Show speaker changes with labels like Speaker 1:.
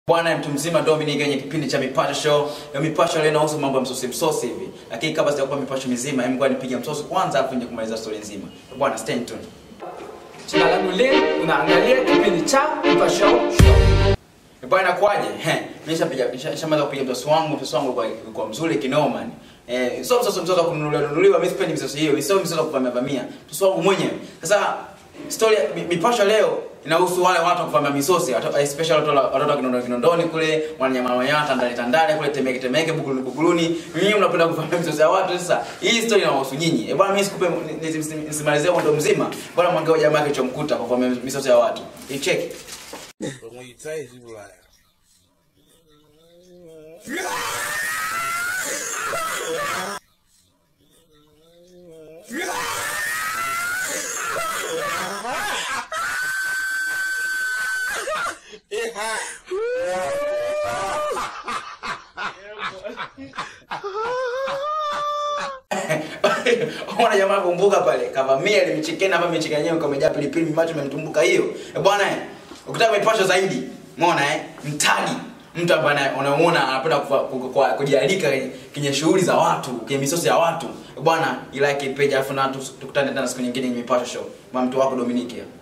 Speaker 1: Bwana mtu mzima Dominic kwenye kipindi cha Mipasho Show. Na Mipasho leo inahusu mambo ya msosi msosi hivi. Lakini kabla sijakupa mipasho mizima, hebu ngoja nipige msosi kwanza afu nje kumaliza story nzima. Bwana stay tuned.
Speaker 2: Jina langu Lin, unaangalia kipindi cha Mipasho Show.
Speaker 1: Eh, Bwana inakuaje? He, mimi nishapiga nishamaliza kupiga msosi wangu, msosi wangu kwa kwa mzuri kinoma ni. Eh, sio msosi msosi wa kununuliwa nunuliwa, mimi sipendi msosi hiyo. Mimi sio msosi wa kuvamia vamia. Msosi wangu mwenyewe. Sasa story ya- mi- mipasho leo inahusu wale watu wa kuvamia misosi, watu- especially watu wa- watoto wa Kinondoni Kinondoni kule, wananyama wanyama Tandale Tandale kule Temeke Temeke Buguruni Buguruni. Nyinyi mnapenda kuvamia misosi ya watu sasa. Hii story inahusu nyinyi. Eh, bwana mimi sikupe ni- ni- ni- nisimalizie ndo mzima. Bwana mwangao jamaa kilichomkuta kwa kuvamia misosi ya watu. Icheki.
Speaker 3: But when you taste, you be like, it hot.
Speaker 1: Ona jamaa kumbuka pale kavamia ile michikeni hapa michikeni yenyewe kamejaa pilipili macho imemtumbuka hiyo. Eh bwana eh, ukitaka mipasho zaidi, umeona eh, mtani mtu ambaye ana- unamuona anapenda kufa- ku- ku- kujialika kwenye- kwenye shughuli za watu, kwenye misosi ya watu. Eh bwana, ilike page afu na tu- tukutane tena siku nyingine kwenye mipasho show. Mama mtu wako Dominiki. hapa.